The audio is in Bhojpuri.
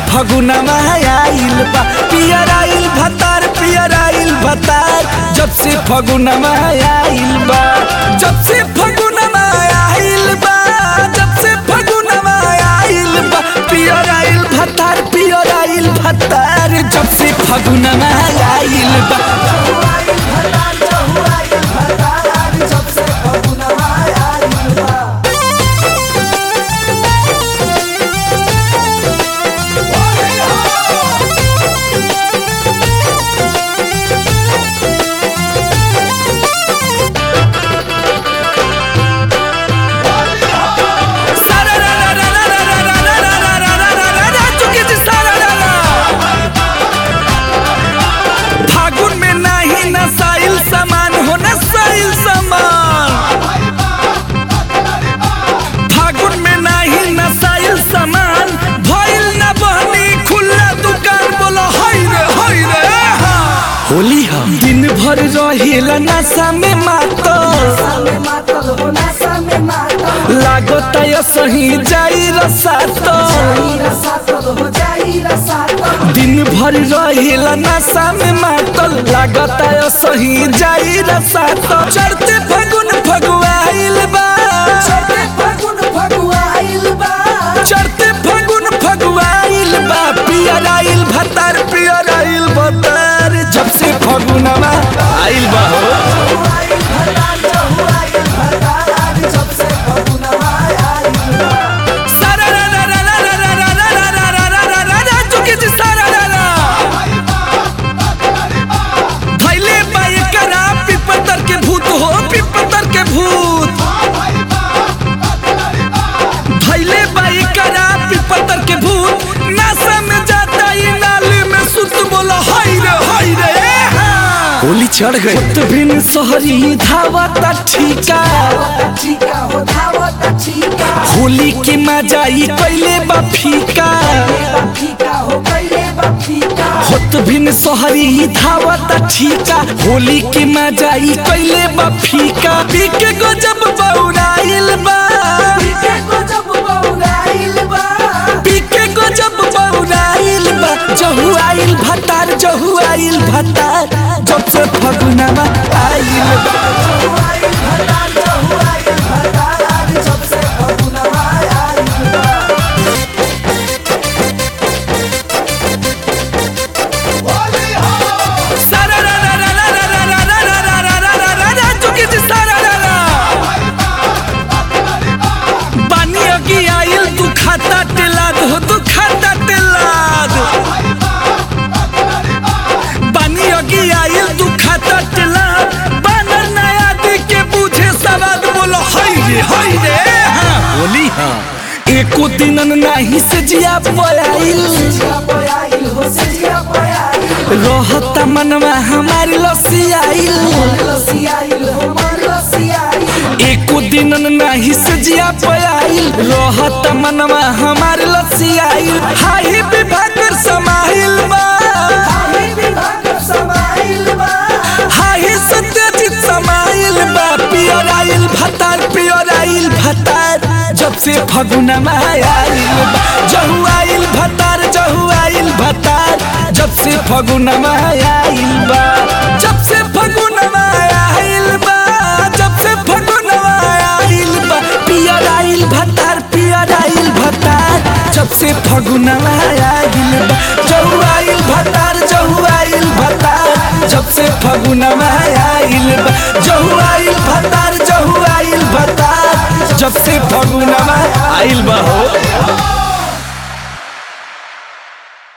फगुनमा आइल बा पियर आइल भतार पियर आइल भतार जब से फगुनमा आइल बा जब से फगुनमा आइल बा जब से फगुनमा आइल बा पियर आइल भतार पियर आइल भतार जब से फगुनमा आइल बा सारा रा रा रा रा रा रा रा रा रा रा रा रा रा रा चुकी जी सारा रा रा फागुन में नाही नसाइल सामान हो नसाइल सामान फागुन में नाही नसाइल सामान भइल न बहनी खुला दुकान बोलो हाय रे हाय रे होली हम दिन भर रहेला नशा में मातो लागत यो सही जाई रसातो दिन भर रहेला नशा में मातल लागत यो सही जाई रसातो चढ़ते फगुन फगुआइल बा चढ़ते फगुन फगुआइल बा पियर आइल भतार पियर आइल भतार जब से फगुनवा आइल बा हो सारा रा रा रा रा रा रा रा रा रा रा रा रा रा रा चुकी जी सारा रा रा धैले बाई करा पिपतर के भूत हो पिपतर के भूत धैले बाई करा पिपतर के भूत नशा में जाता ये नाली में सुत बोला हाय रे हाय रे होली चढ़ गई तो बिन सहरी धावता ठीका होली के मजाई कैले बा फीका होत बिन सहरी धावता ठीका होली के मजाई कैले बा फीका पीके गजब बौराइल बा पीके गजब बौराइल बा जहु आइल भतार जहु आइल भतार जब से फगुनवा आइल बा सारा रा रा रा रा रा रा रा रा रा रा रा रा रा रा चुकी जी सारा रा रा बानी अगी आइल तू खाता टेलाद हो तू खाता टेलाद बानी अगी आइल तू खाता टेलाद बानर नया दी के पूछे सवाद बोलो हाय रे हाय रे हाँ बोली हाँ एको दिनन नाही से जिया पयाइल रहता मनवा हमारी लसियाइल एको दिन नाही से जिया पयाइल रहत मनवा हमार लसियाइल हाही विभाग कर समाइल बा हाही सत्यजित समाइल बा पियर आइल भतार पियर आइल भतार जब से फगुनमा आइल बा जहु आइल भतार जहु आइल भतार जब से फगुनमा आइल बा जब से फगुनमा आइल बा जब से फगुनमा आइल बा पियर आइल भतार पियर आइल भतार जब से फगुनमा आइल बा जहु आइल भतार जहु आइल भतार जब से फगुनमा आइल बा जहु आइल भतार जहु आइल भतार जब से फगुनमा आइल बा हो